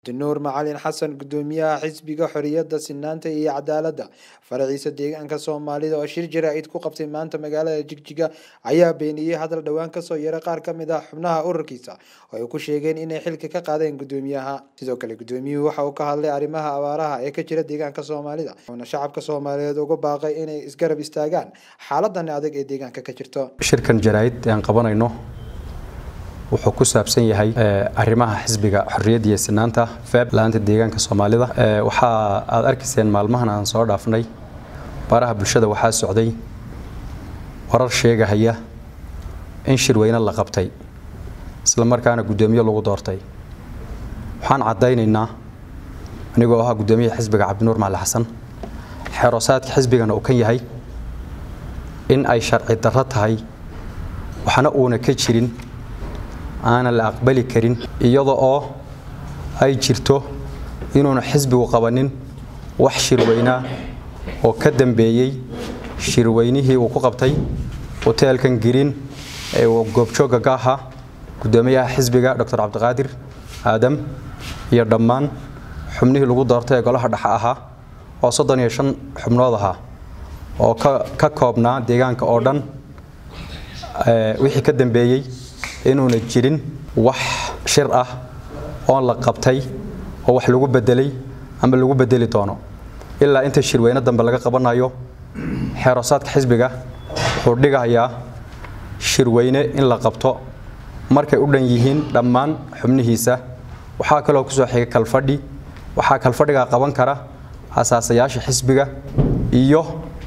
nuur macalin xasan gudoomiyaha xisbiga xoriyada sinaanta iyo cadaalada faraciisa deegaanka soomaalida oo shir jaraa'id ku qabtay maanta magaalada jigjiga ayaa beeniyey hadal dhowaan kasoo yaray qaar kamid ah xubnaha ururkiisa oo ay ku sheegeen inay xilka ka qaadeen gudoomiyaha sidoo kale gudoomiyuhu waxa uu ka hadlay arrimaha abaaraha ee ka jira deegaanka soomaalida wuxuuna shacabka soomaaliyeed uga baaqay inay isgarab istaagaan xaaladan adag ee deegaanka ka jirto shirkan jaraa'id aan qabanayno wuxuu ku saabsan yahay arrimaha xisbiga xorriyadda iyo sinaanta feeb la-aanta deegaanka soomaalida waxaa aad arkayseen maalmahan aan soo dhaafnay baraha bulshada waxaa socday warar sheegahaya in shirweyne la qabtay isla markaana guddoomiye lagu doortay waxaan caddaynaynaa anigoo ahaa guddoomiyaha xisbiga cabdinuur macali xasan xeeroosaadka xisbigana uu kan yahay in ay sharci darro tahay waxna uuna ka jirin aanan la aqbali karin iyada oo ay jirto inuuna xisbigu qabanin wax shirweynaa oo ka dambeeyey shirweynihii uu ku qabtay hoteelkan giriin ee goobjoogga ka ahaa guddoomiyaha xisbiga doctor cabdiqaadir aadam iyo dhammaan xubnihii lagu doortay ee golaha dhexe ahaa oo soddon iyo shan xubnood ahaa oo ka koobnaa deegaanka oo dhan wixii ka dambeeyey inuuna jirin wax shir ah oon la qabtay oo wax lagu bedelay ama lagu bedeli doono ilaa inta shirweyne dambe laga qabanayo xeeroosaadka xisbiga wuxuu dhigayaa shirweyne in la qabto markay u dhan yihiin dhammaan xubnihiisa waxaa kaloo kusoo xigay kalfadhi waxaa kalfadhigaa qaban kara asaasayaasha xisbiga iyo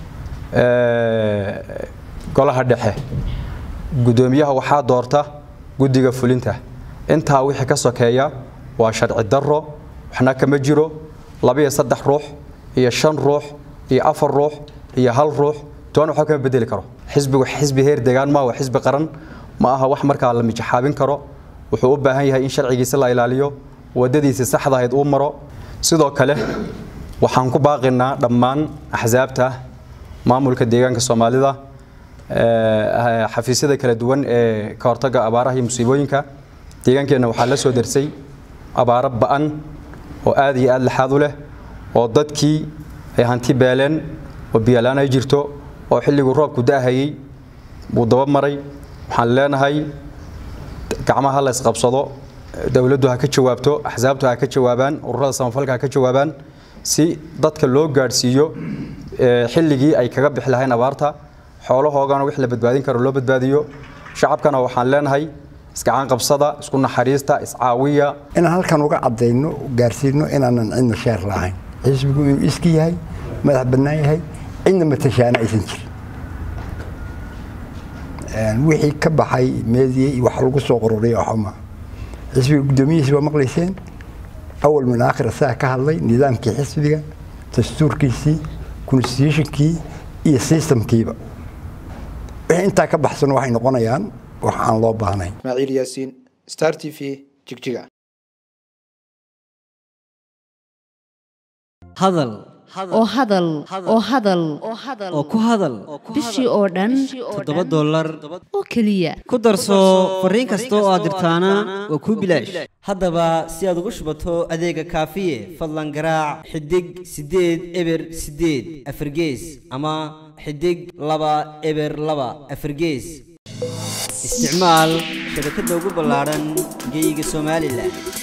golaha dhexe guddoomiyaha waxaa doorta guddiga fulinta intaa wixii ka sokeeya waa sharci darro waxna kama jiro labaiyo saddex ruux iyo shan ruux iyo afar ruux iyo hal ruux toona waxba kama bedeli karo xisbigu xisbi heer deegaan ma waa xisbi qaran ma aha wax markaa la mijaxaabin karo wuxuu u baahan yahay in sharcigiisa la ilaaliyo wadadiisa saxda ahayd uu maro sidoo kale waxaan ku baaqinaa dhammaan axsaabta maamulka deegaanka soomaalida xafiisyada kala duwan ee ka hortagga abaaraha iyo musiibooyinka deegaankeenna waxaa la soo darsay abaaro ba'an oo aad iyo aad laxaad u leh oo dadkii ay hanti beeleen oo biyalaan ay jirto oo xilliguu roobku da'ahayey buu daba maray waxaan leenahay gacmaha la isqabsado dowladdu ha ka jawaabto axsaabtu ha ka jawaabaan ururada samafalka ha ka jawaabaan si dadka loo gaadhsiiyo xilligii ay kaga bixi lahayn abaarta xoolahoogana wix la badbaadin karo loo badbaadiyo shacabkana waxaan leenahay isgacan qabsada isku naxariista iscaawiya inaan halkan uga cadayno gaarsiino inaanan cidna sheer lahayn xisbigu inuu iski yahay madax bannaan yahay cidna matashaana aysan jirin wixii ka baxay meediye wax lagu soo qororiya waxuma xisbiga guddoomiyihiisi waa maqlayseen awal min aakhir asaga ka hadlay nidaamkii xisbiga dastuurkiisii constitutionkii iyo systemkiiba wixii intaa ka baxsan waxay noqonayaan wax aan loo baahnayn ismaaciil yaasiin star t v jigjiga hadal oo hadal oo hadal oo ku hadal bishii oo dhan toddoba dollar oo keliya ku darso fariin kasta oo aad dirtaana waa kuu bilaash haddaba si aad ugu shubato adeega kaafiye fadlan garaac xidig siddeed eber siddeed afargees ama xidig laba eber laba afargees isticmaal shabakadda ugu ballaadhan geeyiga somalilan